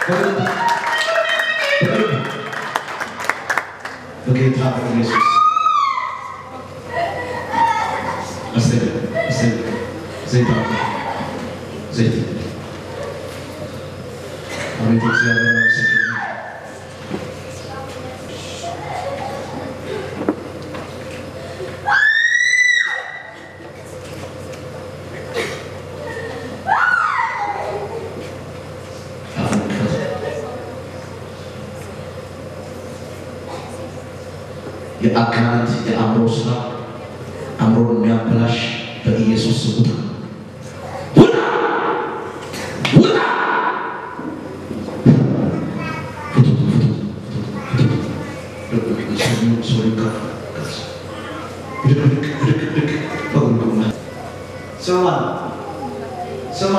በጌታ በኢየሱስ አስተገ አስተገ ዘይት አውጣ ዘይት አቤት እግዚአብሔር አመሰግናለሁ። የአጋንንት የአእምሮ ስራ አእምሮን የሚያበላሽ በኢየሱስ ስም ውጣ ውጣ ውጣ ፍቱት ፍቱት ፍቱት ሰው ሰው ይካ ብድግ ብድግ ብድግ ብድግ በጉልጉና ስማ ስማ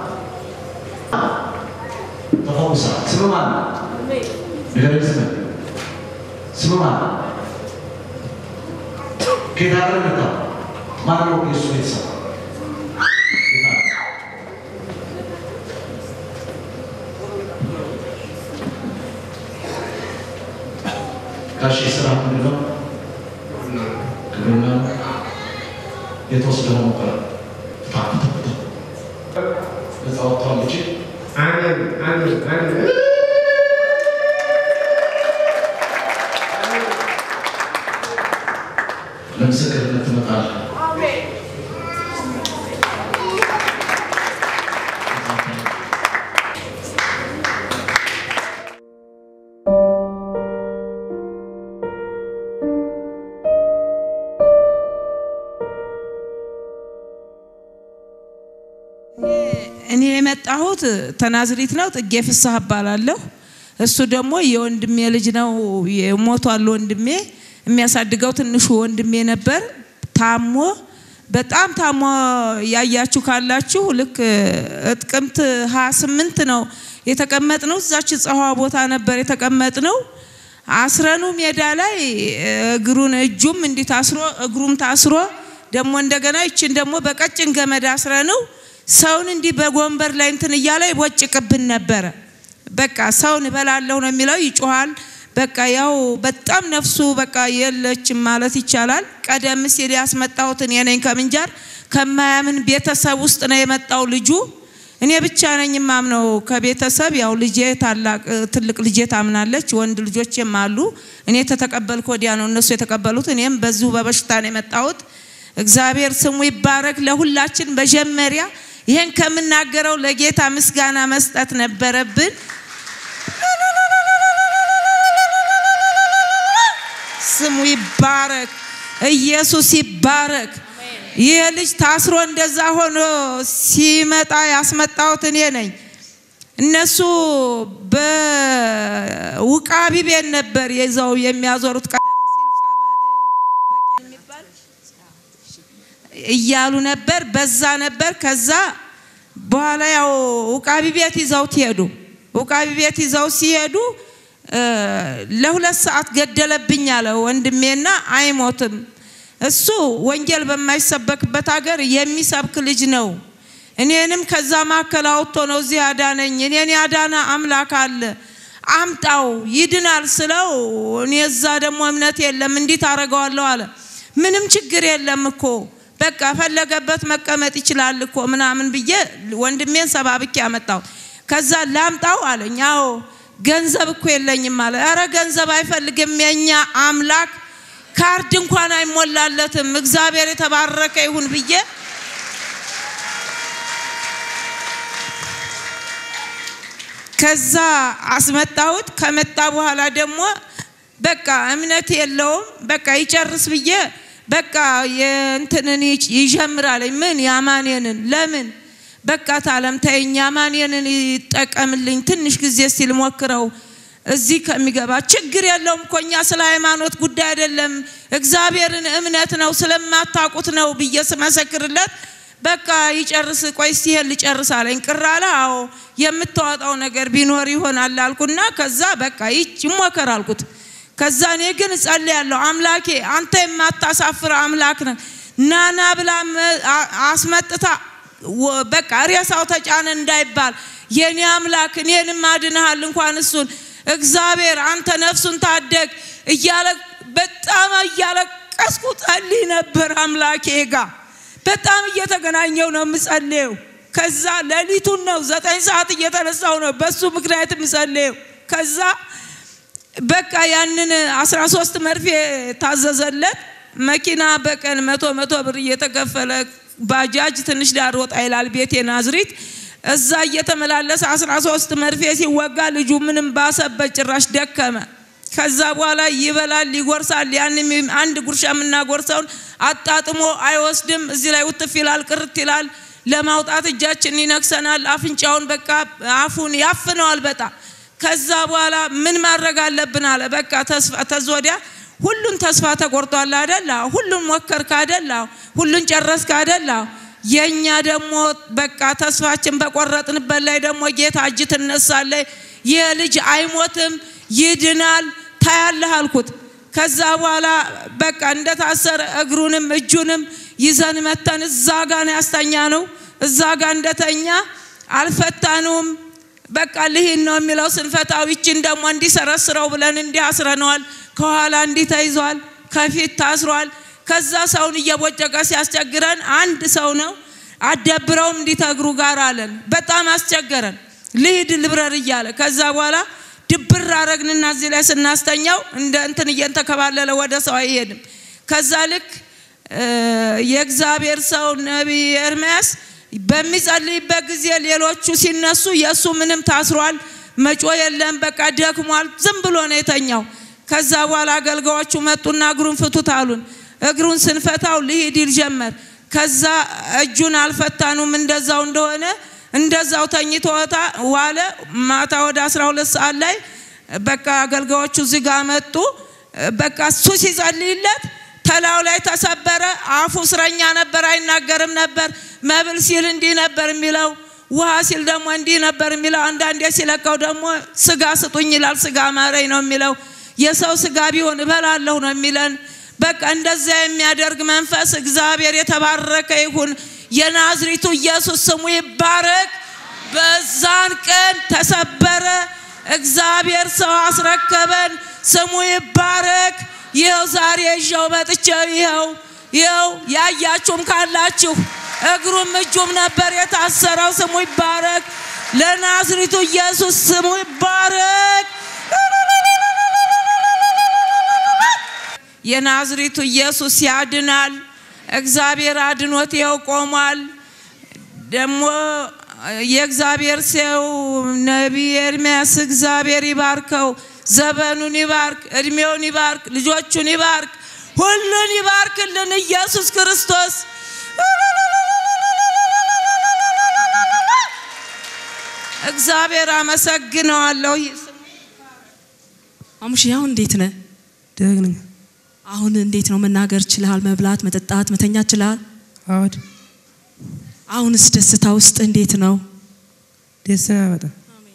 ተፈውሳ ስማ ንገረኝ ስማ ስማ ከየት ሀገር መጣ? ማን ነው የእሱ ቤተሰብ? ጋሼ ስራ ምንድን ነው? ግብርና ነው። የት ወስደህ ነበር? ፍታ ፍታ ፍታ። ነፃ ወጥቷል ልጄ። አሜን አሜን አሜን። ለምስክርነት ትመጣለህ። እኔ የመጣሁት ተናዝሪት ነው። ጥጌ ፍስሐ እባላለሁ። እሱ ደግሞ የወንድሜ ልጅ ነው። ሞቷል ወንድሜ። የሚያሳድገው ትንሹ ወንድሜ ነበር። ታሞ በጣም ታሞ ያያችሁ ካላችሁ ልክ ጥቅምት 28 ነው የተቀመጥነው። እዛች ፀሐዋ ቦታ ነበር የተቀመጥነው። አስረኑ ሜዳ ላይ እግሩን እጁም እንዲህ ታስሮ እግሩም ታስሮ ደግሞ እንደገና ይችን ደግሞ በቀጭን ገመድ አስረነው ሰውን እንዲህ በጎንበር ላይ እንትን እያለ ይቦጭቅብን ነበረ። በቃ ሰውን እበላለሁ ነው የሚለው፣ ይጮሃል። በቃ ያው በጣም ነፍሱ በቃ የለችም ማለት ይቻላል። ቀደም ሲል ያስመጣሁት እኔ ነኝ ከምንጃር ከማያምን ቤተሰብ ውስጥ ነው የመጣው ልጁ። እኔ ብቻ ነኝ ማምነው ከቤተሰብ ያው ልጄ ታላቅ ትልቅ ልጄ ታምናለች፣ ወንድ ልጆችም አሉ። እኔ ተተቀበልኩ ወዲያ ነው እነሱ የተቀበሉት። እኔም በዚሁ በበሽታ ነው የመጣሁት። እግዚአብሔር ስሙ ይባረክ። ለሁላችን መጀመሪያ ይህን ከምናገረው ለጌታ ምስጋና መስጠት ነበረብን። ስሙ ይባረክ፣ ኢየሱስ ይባረክ። ይህ ልጅ ታስሮ እንደዛ ሆኖ ሲመጣ ያስመጣሁት እኔ ነኝ። እነሱ በውቃቢ ቤት ነበር ይዘው የሚያዞሩት ቀደም ሲል ጸበል በቂ የሚባል እያሉ ነበር። በዛ ነበር። ከዛ በኋላ ያው ውቃቢ ቤት ይዘውት ሄዱ። ውቃቢ ቤት ይዘው ሲሄዱ ለሁለት ሰዓት ገደለብኝ አለ ወንድሜና አይሞትም። እሱ ወንጌል በማይሰበክበት ሀገር የሚሰብክ ልጅ ነው። እኔንም ከዛ ማዕከል አውጥቶ ነው እዚህ ያዳነኝ። እኔን ያዳነ አምላክ አለ አምጣው ይድናል ስለው እኔ እዛ ደግሞ እምነት የለም እንዲት አደርገዋለሁ አለ። ምንም ችግር የለም እኮ በቃ ፈለገበት መቀመጥ ይችላል እኮ ምናምን ብዬ ወንድሜን ሰባብኬ አመጣው። ከዛ ላምጣው አለኝ። አዎ ገንዘብ እኮ የለኝም አለ። ኧረ ገንዘብ አይፈልግም የኛ አምላክ ካርድ እንኳን አይሞላለትም። እግዚአብሔር የተባረከ ይሁን ብዬ ከዛ አስመጣሁት። ከመጣ በኋላ ደግሞ በቃ እምነት የለውም በቃ ይጨርስ ብዬ በቃ የእንትንን ይጀምራል። ምን የአማኔንን ለምን በቃ ታለም ተይኝ፣ አማኔንን ይጠቀምልኝ ትንሽ ጊዜ ሲል ሞክረው እዚህ ከሚገባ ችግር የለውም እኮ እኛ ስለ ሃይማኖት ጉዳይ አይደለም እግዚአብሔርን እምነት ነው ስለማታውቁት ነው ብዬ ስመሰክርለት በቃ ይጨርስ፣ ቆይ እስቲ ይሄን ልጨርስ አለኝ። ቅር አለ። አዎ የምታወጣው ነገር ቢኖር ይሆናል አልኩና ከዛ በቃ ይሞከር አልኩት። ከዛ እኔ ግን እጸልያለሁ፣ አምላኬ አንተ የማታሳፍር አምላክ ነህ። ናና ብላ አስመጥታ ወ- በቃ ሬሳው ተጫነ እንዳይባል የኔ አምላክ እኔንም አድንሃል እንኳን እሱን እግዚአብሔር አንተ ነፍሱን ታደግ እያለ በጣም እያለቀስኩ ጸልይ ነበር አምላኬ ጋር በጣም እየተገናኘው ነው የምጸልየው። ከዛ ሌሊቱን ነው ዘጠኝ ሰዓት እየተነሳው ነው በሱ ምክንያት የምጸልየው። ከዛ በቃ ያንን 13 መርፌ ታዘዘለት። መኪና በቀን መቶ መቶ ብር እየተከፈለ ባጃጅ ትንሽ ዳር ወጣ ይላል ቤቴ ናዝሪት። እዛ እየተመላለሰ 13 መርፌ ሲወጋ ልጁ ምንም ባሰበት፣ ጭራሽ ደከመ። ከዛ በኋላ ይበላል፣ ይጎርሳል። ያን አንድ ጉርሻ የምናጎርሰውን አጣጥሞ አይወስድም። እዚህ ላይ ውትፍ ይላል፣ ቅርት ይላል። ለማውጣት እጃችን ይነክሰናል። አፍንጫውን በቃ አፉን ያፍነዋል በጣም ከዛ በኋላ ምን ማድረግ አለብን አለ። በቃ ተስፋ ተዝወዲያ ሁሉን ተስፋ ተቆርጧል አደላ ሁሉን ሞከርክ አደላ ሁሉን ጨረስክ አደላ የእኛ ደግሞ በቃ ተስፋችን በቆረጥንበት ላይ ደግሞ ጌታ እጅ ትነሳለች። ይህ ልጅ አይሞትም ይድናል ታያለህ አልኩት። ከዛ በኋላ በቃ እንደታሰረ እግሩንም እጁንም ይዘን መተን እዛ ጋ ነው ያስተኛ ነው። እዛ ጋ እንደተኛ አልፈታነውም። በቃ ልሂን ነው የሚለው ስንፈታው ይችን ደግሞ እንዲሰረስረው ብለን እንዲህ አስረነዋል። ከኋላ እንዲህ ተይዟል፣ ከፊት ታስሯል። ከዛ ሰውን እየቦጨቀ ሲያስቸግረን አንድ ሰው ነው አደብረውም እንዲተግሩ ጋር አለን። በጣም አስቸገረን። ልሂድ ልብረር እያለ ከዛ በኋላ ድብር አረግንና እዚህ ላይ ስናስተኛው እንደ እንትን እየንተከባለለ ወደ ሰው አይሄድም። ከዛ ልክ የእግዚአብሔር ሰው ነቢይ ኤርምያስ በሚጸልይበት ጊዜ ሌሎቹ ሲነሱ የእሱ ምንም ታስሯል፣ መጮ የለም፣ በቃ ደክሟል፣ ዝም ብሎ ነው የተኛው። ከዛ በኋላ አገልጋዮቹ መጡና እግሩን ፍቱት አሉን። እግሩን ስንፈታው ልሂድ ይል ጀመር። ከዛ እጁን አልፈታኑም እንደዛው እንደሆነ እንደዛው ተኝቶ ዋለ። ማታ ወደ 12 ሰዓት ላይ በቃ አገልጋዮቹ እዚህ ጋር መጡ። በቃ እሱ ሲጸልይለት ተላው ላይ ተሰበረ። አፉ እስረኛ ነበር፣ አይናገርም ነበር። መብል ሲል እንዲህ ነበር የሚለው፣ ውሃ ሲል ደግሞ እንዲህ ነበር የሚለው። አንዳንዴ ሲለቀው ደግሞ ስጋ ስጡኝ ይላል። ስጋ ማረኝ ነው የሚለው። የሰው ስጋ ቢሆን እበላለሁ ነው የሚለን። በቃ እንደዚያ የሚያደርግ መንፈስ እግዚአብሔር የተባረከ ይሁን። የናዝሪቱ ኢየሱስ ስሙ ይባረክ። በዛን ቀን ተሰበረ። እግዚአብሔር ሰው አስረከበን። ስሙ ይባረክ። ይኸው ዛሬ ይዤው መጥቼው ይኸው ይኸው ያያችሁም ካላችሁ እግሩም እጁም ነበር የታሰረው። ስሙ ይባረክ። ለናዝሪቱ ኢየሱስ ስሙ ይባረክ። የናዝሪቱ ኢየሱስ ያድናል። እግዚአብሔር አድኖት ይኸው ቆሟል። ደግሞ የእግዚአብሔር ሰው ነቢይ ኤርምያስ እግዚአብሔር ይባርከው፣ ዘመኑን ይባርክ፣ እድሜውን ይባርክ፣ ልጆቹን ይባርክ፣ ሁሉን ይባርክልን ኢየሱስ ክርስቶስ። እግዚአብሔር አመሰግነዋለሁ። አሙሽ አሁን እንዴት ነህ? ደግ ነኝ። አሁን እንዴት ነው? መናገር ችልሃል? መብላት፣ መጠጣት፣ መተኛት ችልሃል? አዎድ አሁንስ ደስታ ውስጥ እንዴት ነው? ደስ ነው በጣም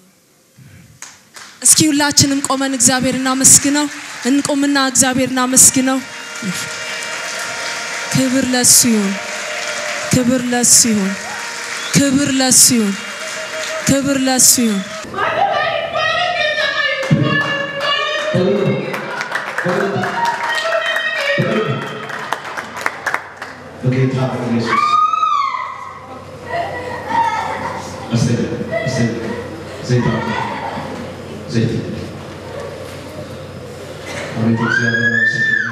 እስኪ ሁላችንም ቆመን እግዚአብሔር እናመስግነው። እንቆምና እግዚአብሔር እናመስግነው። ክብር ለሱ ይሁን፣ ክብር ለሱ ይሁን፣ ክብር ለሱ ይሁን፣ ክብር ለሱ ይሁን። በጌታ በኢየሱስ አስተኝ አስተኝ ዘይት አውጣ ዘይት አቤት እግዚአብሔር አመሰግናለሁ።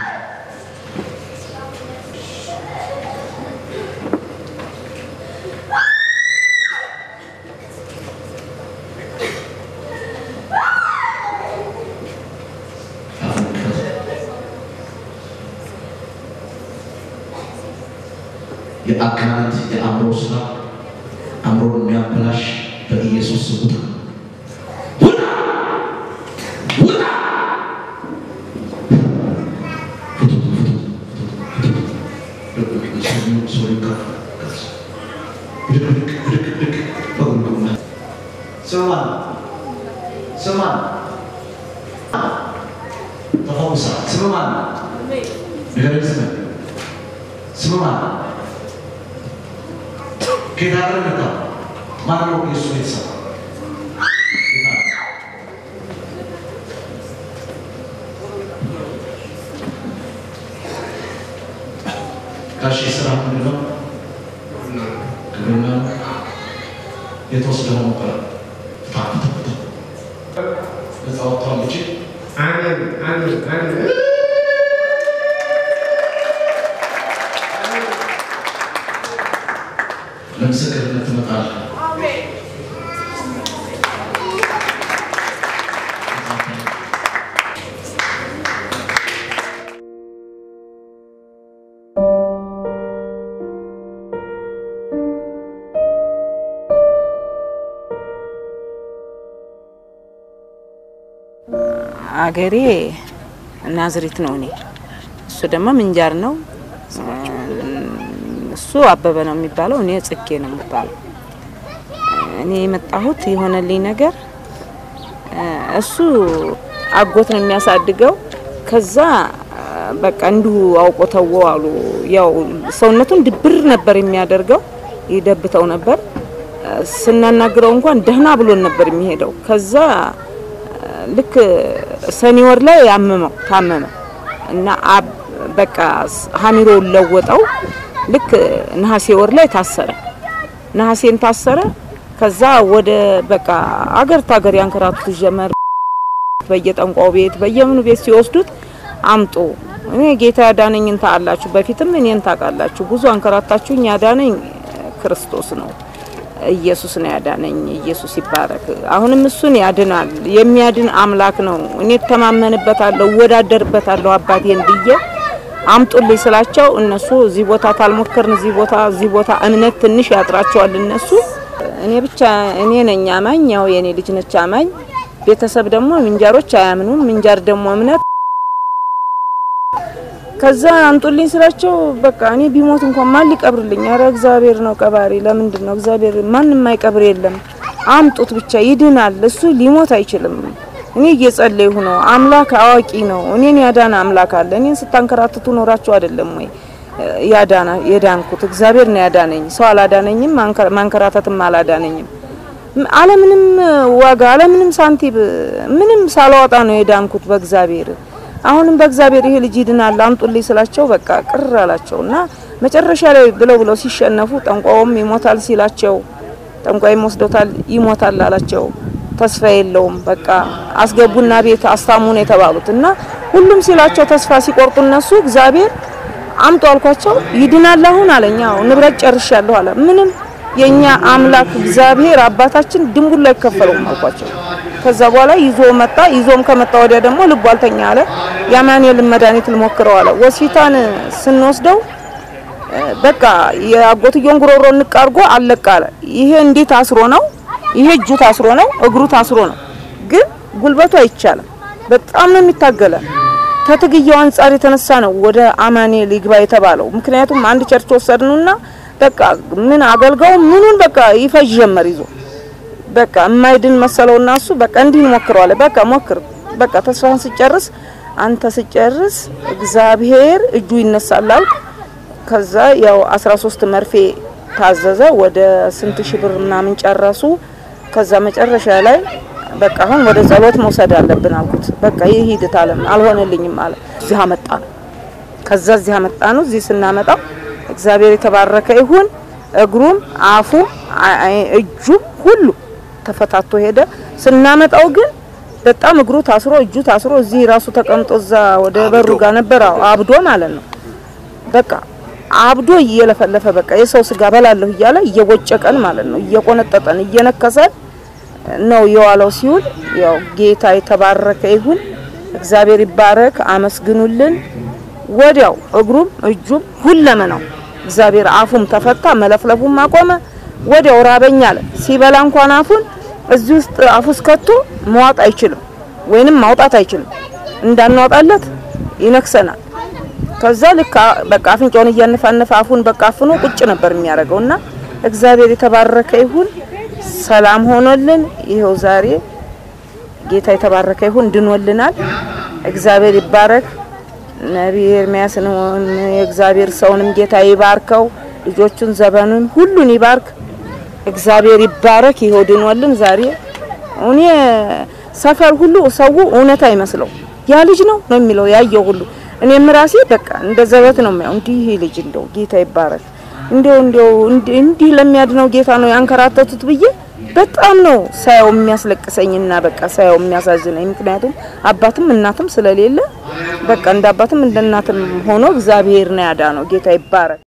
የአጋንንት የአእምሮ ስራ አእምሮን የሚያበላሽ በኢየሱስ ስም ውጣ! ውጣ! ውጣ! ፍቱት፣ ፍቱት፣ ፍቱት፣ ፍቱት። ሰውየው- ሰውየው ጋር ቀስ። ብድግ፣ ብድግ፣ ብድግ፣ ብድግ። በጉልጉና ስማ ስማ ተፈውሳ ስማ ንገረኝ ስም ስም ማን ከየት ሀገር መጣ? ማነው የእሱ ቤተሰብ? ጋሼ ስራ ምንድን ነው? ግብርና ነው። የተወሰደው ነበር ነፃ ወጥቷል ልጄ። አሜን አሜን አሜን ለምስክርነት ትመጣለህ። አገሬ ናዝሬት ነው። እኔ እሱ ደግሞ ምንጃር ነው። እሱ አበበ ነው የሚባለው፣ እኔ ጽጌ ነው የሚባለው። እኔ የመጣሁት የሆነልኝ ነገር እሱ አጎት ነው የሚያሳድገው። ከዛ በቃ እንዲሁ አውቆ ተወ አሉ። ያው ሰውነቱን ድብር ነበር የሚያደርገው፣ ይደብተው ነበር። ስናናግረው እንኳን ደህና ብሎን ነበር የሚሄደው። ከዛ ልክ ሰኔ ወር ላይ ያመመው ታመመ እና አብ በቃ ሀሚሮውን ለወጠው። ልክ ነሐሴ ወር ላይ ታሰረ። ነሐሴን ታሰረ። ከዛ ወደ በቃ አገር ታገር ያንከራቱት ጀመር። በየጠንቋው ቤት በየምኑ ቤት ሲወስዱት አምጡ እኔ ጌታ ያዳነኝን ታውቃላችሁ፣ በፊትም እኔን ታውቃላችሁ። ብዙ አንከራታችሁኝ፣ ያዳነኝ ክርስቶስ ነው። ኢየሱስ ነው ያዳነኝ። ኢየሱስ ይባረክ። አሁንም እሱን ያድናል። የሚያድን አምላክ ነው። እኔ እተማመንበታለሁ፣ እወዳደርበታለሁ አባቴን ብዬ አምጡልኝ ስላቸው እነሱ እዚህ ቦታ ታልሞከርን እዚህ ቦታ እዚህ ቦታ እምነት ትንሽ ያጥራቸዋል እነሱ። እኔ ብቻ እኔ ነኝ አማኝ፣ ያው የኔ ልጅ ነች አማኝ። ቤተሰብ ደግሞ ምንጃሮች አያምኑም። ምንጃር ደግሞ እምነት ከዛ አምጡልኝ ስላቸው በቃ እኔ ቢሞት እንኳን ማን ሊቀብርልኝ? አረ እግዚአብሔር ነው ቀባሪ። ለምንድን ነው እግዚአብሔር? ማንም የማይቀብር የለም። አምጡት ብቻ ይድናል። እሱ ሊሞት አይችልም። እኔ እየጸለይሁ ነው። አምላክ አዋቂ ነው። እኔን ያዳነ አምላክ አለ። እኔን ስታንከራትቱ ኖራችሁ አይደለም ወይ ያዳና የዳንኩት? እግዚአብሔር ነው ያዳነኝ። ሰው አላዳነኝም፣ ማንከራተትም አላዳነኝም። አለምንም ዋጋ አለምንም ሳንቲም ምንም ሳላወጣ ነው የዳንኩት በእግዚአብሔር አሁንም በእግዚአብሔር ይሄ ልጅ ይድናል አምጡልኝ ስላቸው በቃ ቅር አላቸውና መጨረሻ ላይ ብለው ብለው ሲሸነፉ ጠንቋውም ይሞታል ሲላቸው ጠንቋይም ወስዶታል ይሞታል አላቸው። ተስፋ የለውም በቃ አስገቡና ቤት አስታሙ ነው የተባሉት እና ሁሉም ሲላቸው ተስፋ ሲቆርጡ እነሱ እግዚአብሔር አምጡ አልኳቸው። ይድናል አሁን አለኝ። አዎ ንብረት ጨርሻለሁ አለ። ምንም የኛ አምላክ እግዚአብሔር አባታችን ድንቡላ አይከፈለውም አልኳቸው። ከዛ በኋላ ይዞ መጣ። ይዞም ከመጣ ወዲያ ደግሞ ልቡ አልተኛ አለ። የአማኑኤልን መድኃኒት ልሞክረው አለ። ሆስፒታል ስንወስደው በቃ የአጎትየውን ጉሮሮ ንቅ አድርጎ አለቅ አለ። ይሄ እንዴት ታስሮ ነው? ይሄ እጁ ታስሮ ነው፣ እግሩ ታስሮ ነው። ግን ጉልበቱ አይቻልም። በጣም ነው የሚታገለ። ከትግያው አንጻር የተነሳ ነው ወደ አማኑኤል ይግባ የተባለው። ምክንያቱም አንድ ቸርች ወሰድንና በቃ ምን አገልጋዩ ምኑን በቃ ይፈጅ ጀመር ይዞ በቃ የማይድን መሰለውና እሱ በቃ እንዲህ ሞክረዋለ። በቃ ሞክር፣ በቃ ተስፋን ስጨርስ አንተ ስጨርስ እግዚአብሔር እጁ ይነሳላል። ከዛ ያው 13 መርፌ ታዘዘ። ወደ ስንት ሺህ ብር ምናምን ጨረሱ። ከዛ መጨረሻ ላይ በቃ አሁን ወደ ጸሎት መውሰድ አለብን አልኩት። በቃ ይህ ሂደት አለም አልሆነልኝም አለ። እዚህ አመጣ ነው። ከዛ እዚህ አመጣ ነው። እዚህ ስናመጣው እግዚአብሔር የተባረከ ይሁን። እግሩም አፉም እጁም ሁሉ ተፈታቶ ሄደ። ስናመጣው ግን በጣም እግሩ ታስሮ እጁ ታስሮ እዚህ ራሱ ተቀምጦ እዛ ወደ በሩ ጋር ነበር። አዎ አብዶ ማለት ነው። በቃ አብዶ እየለፈለፈ በቃ የሰው ስጋ በላለሁ እያለ እየቦጨቀን ማለት ነው። እየቆነጠጠን እየነከሰን ነው የዋለው ሲውል። ያው ጌታ የተባረከ ይሁን። እግዚአብሔር ይባረክ። አመስግኑልን። ወዲያው እግሩም እጁም ሁለመናው እግዚአብሔር አፉም ተፈታ፣ መለፍለፉም አቆመ። ወዲያው ራበኛ አለ። ሲበላ እንኳን አፉን እዚህ ውስጥ አፉ ውስጥ ከቶ መዋጥ አይችልም፣ ወይንም ማውጣት አይችልም። እንዳናወጣለት ይነክሰናል። ከዛ ልክ በቃ አፍንጫውን እያነፋነፈ አፉን በቃ አፍኖ ቁጭ ነበር የሚያደርገው እና እግዚአብሔር የተባረከ ይሁን። ሰላም ሆኖልን ይኸው ዛሬ ጌታ የተባረከ ይሁን ድኖልናል። እግዚአብሔር ይባረክ። ነቢይ ኤርሚያስን የእግዚአብሔር ሰውንም ጌታ ይባርከው። ልጆቹን ዘበኑን ሁሉን ይባርክ። እግዚአብሔር ይባረክ። ይሆድኖልን ዛሬ እኔ ሰፈር ሁሉ ሰው እውነት አይመስለው ያ ልጅ ነው ነው የሚለው ያየው ሁሉ እኔም ራሴ በቃ እንደ ዘበት ነው የሚያው እንዲህ ይሄ ልጅ እንደው ጌታ ይባረክ እንደው እንደው እንዲህ- እንዲህ ለሚያድነው ጌታ ነው ያንከራተቱት ብዬ በጣም ነው ሳየው የሚያስለቅሰኝና በቃ ሳየው የሚያሳዝነኝ። ምክንያቱም አባትም እናትም ስለሌለ በቃ እንደ አባትም እንደ እናትም ሆኖ እግዚአብሔር ነው ያዳነው። ጌታ ይባረክ።